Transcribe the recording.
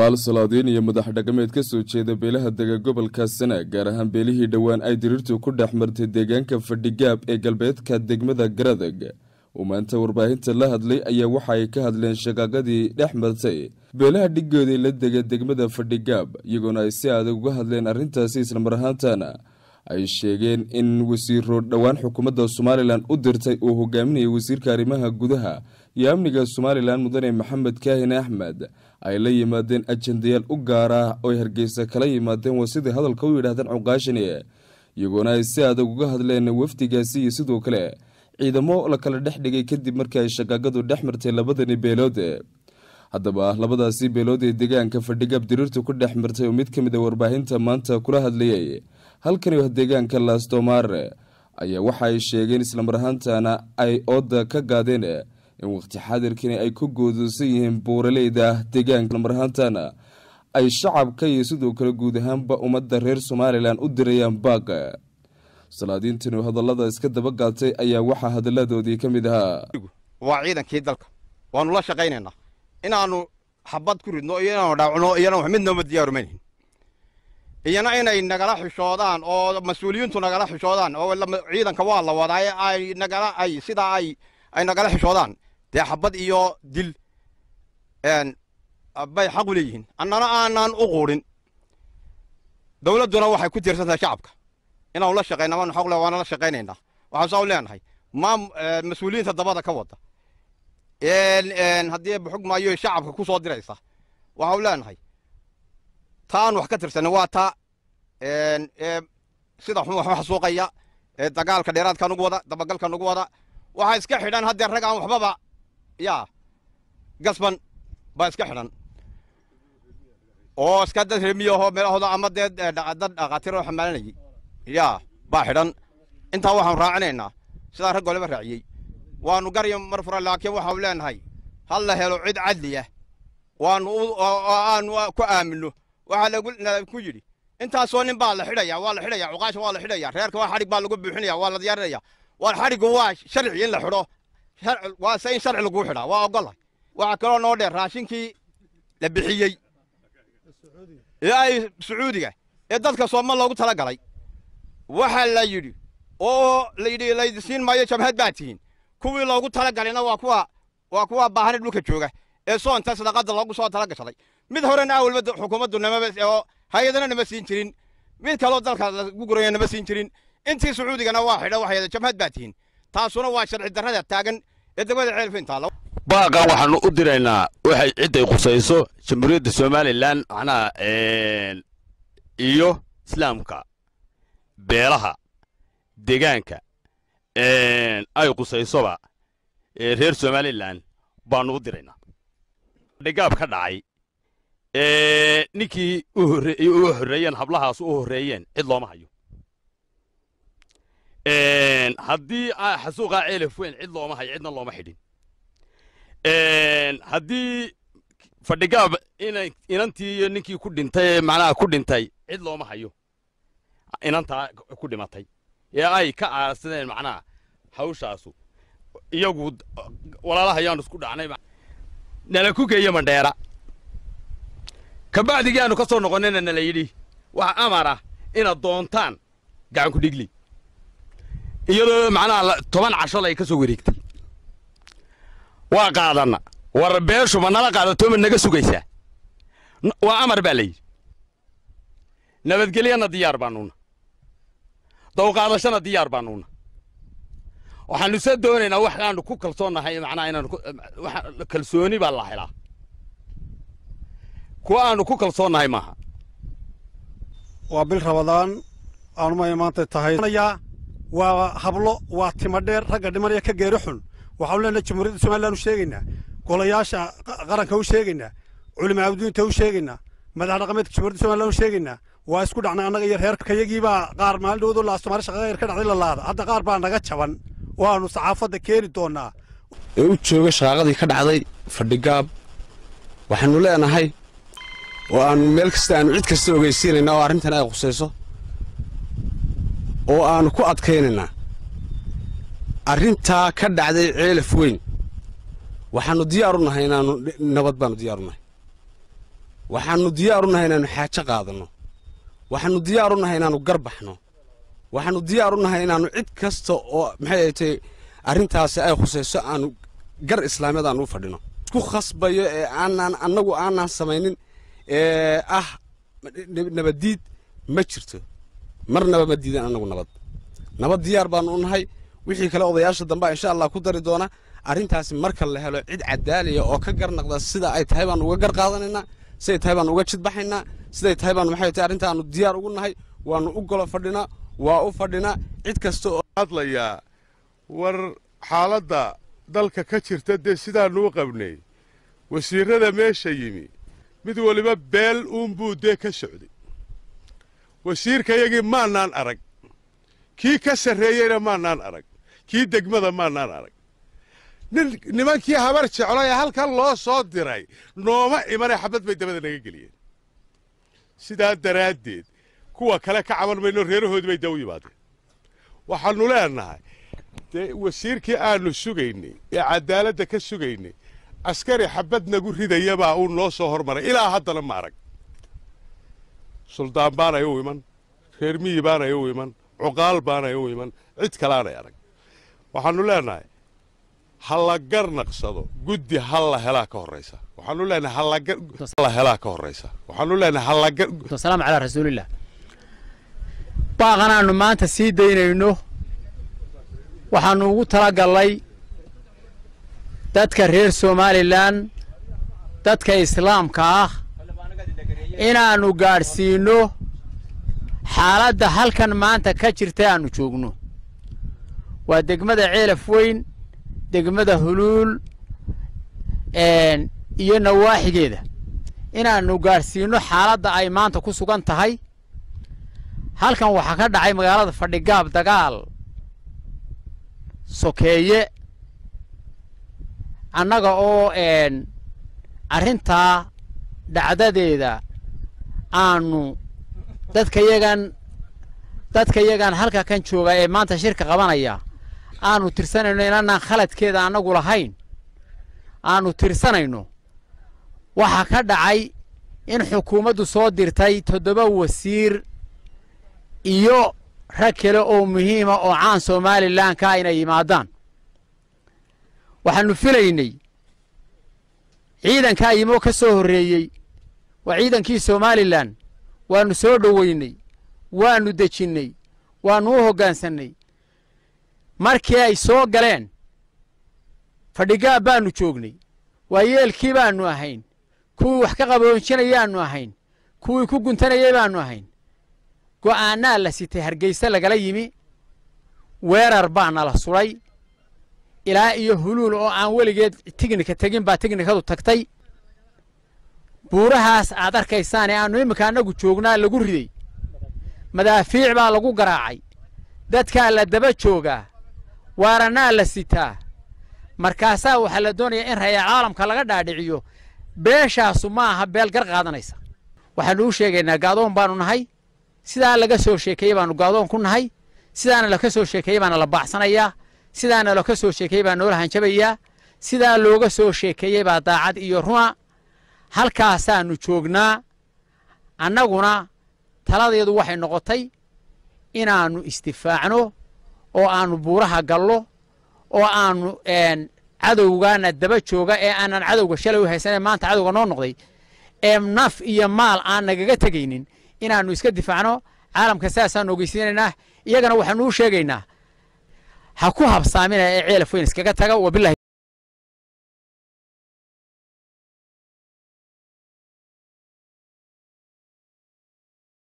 cuqaal salaadiin iyo madax dhaqameed ka soo jeeda beelaha dega gobolka sanaag gaar ahaan beelihii dhowaan ay diriirtu ku dhex martay deegaanka fadhigaab ee galbeedka degmada garadeg uu maanta warbaahinta la hadlay ayaa waxa ay ka hadleen shaqaaqadii dhex martay beelaha dhigooday la dega degmada fadhigaab iyagoona ay si adag uga hadleen arrintaasi islamar ahaantana ay sheegeen in wasiiro dhowaan xukuumadda somalilan u dirtay uu hogaaminayay wasiirka arrimaha gudaha iyo amniga somalilan mudane maxamed kaahin axmed ay la yimaadeen ajendayaal u gaara oo ay hargeysa kala yimaadeen waa sidai hadalka u yidhaahdeen cuqaashani iyagoona ay si adag uga hadleen wafdigaasi iyo sidoo kale ciidamo la kala dhex dhigay kadib markii ay shaqaaqadu dhex martay labadani beelood haddaba labadaasi beelood ee deegaanka fadhigaab diriirtu ku dhex martay oo mid ka mid a warbaahinta maanta kula hadlayay halkani waa deegaanka laastomaare ayaa waxa ay sheegeen islamar ahaantana ay ooda ka gaadeen in waqti xaadirkani ay ku goodoosan yihiin buuraleyda deegaanka islamar ahaantana ay shacabka iyo sidoo kale guud ahaanba ummadda reer somalilan u dirayaan baaq salaadiintani hadallada iska daba gaatay ayaa waxaa hadalladoodii ka mid ahaa waa ciidankii dalka waanu la shaqaynaynaa inaanu xabad ku ridno iyo inaanu dhaawcno iyana wax mid nooma diyaarumaynayn iyana inay nagala xishoodaan oo mas-uuliyiintu nagala xishoodaan oo ciidanka waa la wadaaye ay nagala ay sidaa ay ay nagala xishoodaan dee xabad iyo dil bay xaq u leeyihiin annana aanaan u quudhin dowladduna waxay ku tiirsan tahay shacabka inaanu la shaqayna waanu xaq le waana la shaqaynaynaa waxaan saa u leenahay maam mas-uuliyiinta dabada ka wada haddii buxug maayo shacabka ku soo diraysa waxau leenahay taan wax ka tirsanin waa taa sida xun wax xasuuqaya dagaalka dheeraadka nugu wada dabagalka nugu wada waxaa iska xidhan haddee rag aan waxbaba yaa gasban baa iska xidhan oo iska dad remiyaho meelahooda ama dee dad dhaqaatiiroo xamaalanayay yaa baa xidhan intaa waxaanu raacinaynaa sidaa rag goleba raaciyey waanu garya mar fura laakiin waxaanu leenahay hal la helo cid cadli ah waanu aanu ku aamino waxaa lagu yidhi intaasoo nin baa la xidhaya waa la xidhaya cuqaasha waa la xidhaya reerka waa xadhig baa lagu buuxinaya waa la diyaarinaya waa xadhigu waa sharci in la xidho waa se in sharci lagu xidhaa waa ogolahay waxaa kaloo noo dheer raashinkii la bixiyey ee ay sacuudiga ee dadka sooma loogu tala galay waxaa la yidhi oo layidhi laydisiin maayo jabhad baa tihiin kuwii loogu tala galayna waa kuwa waa kuwa baahani dhulka jooga ee soonta sadaqada loogu soo tala gashaday mid horena awalba xukuumaddu namaba oo hay-adana nama siin jirin mid kaloo dalka lagu guraya nama siin jirin intii sacuudigana waa xidha waxay jabhad baa tihiin taasuna waa sharci darrada taagan ee degmada ceelfintaalo baaqan waxaanu u diraynaa waxay cidday qusayso jamhuuriyadda somalilan macnaha iyo islaamka beelaha deegaanka ay qusaysoba reer somalilan baanu u diraynaa dhigaab ka dhacay ninkii u horreeyeen hablahaas u horreeyeen cid looma hayo haddii xasuuqaa ceelaf weyn cid looma hayo cidna looma xidhin haddii fadhigaab inantii iyo ninkii ku dhintay macnaha ku dhintay cid looma hayo inantaa ku dhimatay ee ay ka aarsadeen macnaha hawshaasu iyagu walaalaha ayaanu isku dhacnay nala ku geeyo mandheera kabacdigii aanu ka soo noqonnayna nala yidhi waxa amar ah inaad doontaan gacan ku dhigli iyadoo macnaha toban cashalay ka soo wareegtay waa qaadanna war beeshu ma nala qaadato ma naga sugaysaa waa amar baa layidhi nabadgelyana diyaar baanuuna dawqaadashana diyaar baanuuna waxaanu se doonaynaa waxaanu ku kalsoonnahay macnaha inaanu kalsooni baa la helaa kuwa aanu ku kalsoonnahay maaha waa bil rabadaan aanumay maanta tahay waa hablo waa timo dheer ragga dhimanaya ka geeri xun waxaanu leenahay jamhuuriyadda somalilan u sheegaynaa golayaasha qaranka u sheegaynaa culimaa abdiinta u sheegaynaa madax dhaqameedka jamhuuriyadda somalilan u sheegaynaa waa isku dhacnay annaga iyo reerkayagiibaa qaar maalin dhowdoo laastomaari shaqaqa yar ka dhacday la laada hadda qaar baa naga jaban waanu saxaafadda keeni doonaa ee u jooga shaqaaqadii ka dhacday fadhigaab waxaannu leenahay oo aannu meel kasta aannu cid kasta ogeysiinaynaa oo arrintan ay qusayso oo aannu ku adkaynaynaa arrintaa ka dhacday ceelaf weyn waxaannu diyaar u nahay inaannu nabad baannu diyaar u nahay waxaannu diyaar u nahay inaannu xaajo qaadanno waxaannu diyaar u nahay inaannu garbaxno waxaannu diyaar u nahay inaannu cid kasta oo maxay ay tahay arrintaasi ay khusayso aanu gar islaamiyad aanu u fadhino isku khasbayo ee aanaan annagu aanaan samaynin ee ah nabaddiid ma jirto marnaba ma diidan annagu nabad nabad diyaar baannu u nahay wixii kale odayaasha dambea insha allah ku dari doona arrintaasi marka la helo cid cadaaliya oo ka garnaqda sida ay tahay baanu uga gar qaadanaynaa siday tahay baanu uga jidbaxaynaa siday tahay baanu maxay tahay arrintaanu diyaar ugu nahay waannu u golo fadhinaa waa u fadhinaa cid kasta oo hadlayaa war xaaladda dalka ka jirta dee sidaanuu qabnay wasiirrada meesha yimi mid waliba beel uunbuu dee ka socday wasiirkayagii maannaan arag kii ka sarreeyeyna maannaan arag kii degmada maannaan arag nin nimankii habar jeclo ee halkan loo soo diray nooma imanee xabad bay dabada naga geliyeen sidaa daraaddeed kuwa kale ka caban mayno reerahoodii bay da u yimaadeen waxaannu leenahay dee wasiirkii aannu sugaynay ee caddaaladda ka sugaynay askari xabad nagu ridayabaa uu noo soo hormaray ilaa haddana ma arag suldaan baanay u iman reer miyi baanay u iman cuqaal baanay u iman cid kalaanay arag waxaannu leenahay ha la garnaqsado guddi ha la helaa ka horraysa waxaannu leenahay hala helaa ka horraysa waxaannu leenahay halaga wasalaamu calaa rasuulillah baaqan aanu maanta sii daynayno waxaannu ugu talagallay dadka reer somalilan dadka islaamka ah inaannu gaadhsiinno xaaladda halkan maanta ka jirta aannu joogno waa degmada ceelaf weyn degmada huluul iyo nawaaxigeeda inaannu gaadhsiinno xaaladda ay maanta ku sugan tahay halkan waxaa ka dhacay magaalada fadhigaab dagaal sokeeye annaga oo arrintaa dhacdadeeda aanu dadka yagan dadka yagan halka kan jooga ee maanta shirka qabanaya aanu tirsanayno inaanaan khaladkeeda annagu lahayn aanu tirsanayno waxaa ka dhacay in xukuumaddu soo dirtay toddoba wasiir iyo rag kale oo muhiima oo caan somalilan ka inay yimaadaan waxaannu filaynay ciidankaa yimoo ka soo horreeyey waa ciidankii somalilan waannu soo dhoweynay waannu dejinnay waannu u hoggaansannay markii ay soo galeen fadhigaab baannu joognay waayeelkii baannu ahayn kuwii wax ka qaboonjinayaannu ahayn kuwii ku guntanayay baannu ahayn go'aannaa la sitay hargayse lagala yimi weerar baa nala sudhay ilaa iyo huluul oo aan weligeed tignika tegin baa tignikadu tagtay buurahaas aad arkaysaan ee aannu iminka annagu joognaa lagu riday madaafiic baa lagu garaacay dadkaa la daba joogaa waarannaa la sitaa markaasaa waxaa la doonayaa in raya caalamka laga dhaadhiciyo beeshaasu ma aha beel gar qaadanaysa waxaannu u sheegaynaa gaadoon baannu nahay sidaa laga soo sheekeeyey baannu gaadoon ku nahay sidaana laka soo sheekeeyey baana la baacsanayaa sidaana laka soo sheekeeyey baa noola hanjabayaa sidaa looga soo sheekeeyey baa daacad iyo runa halkaasaannu joognaa annaguna taladeedu waxay noqotay inaannu istifaacno oo aannu buuraha gallo oo aannu cadowgaana daba jooga ee aanan cadowga shalay u haysanee maanta cadowga noo noqday ee naf iyo maal aan nagaga tegaynin inaannu iska difaacno caalamka sidaasaannu ogeysiinaynaa iyagana waxaannu u sheegaynaa ha ku habsaamina ee ceelaf weyn iskaga taga wabilahi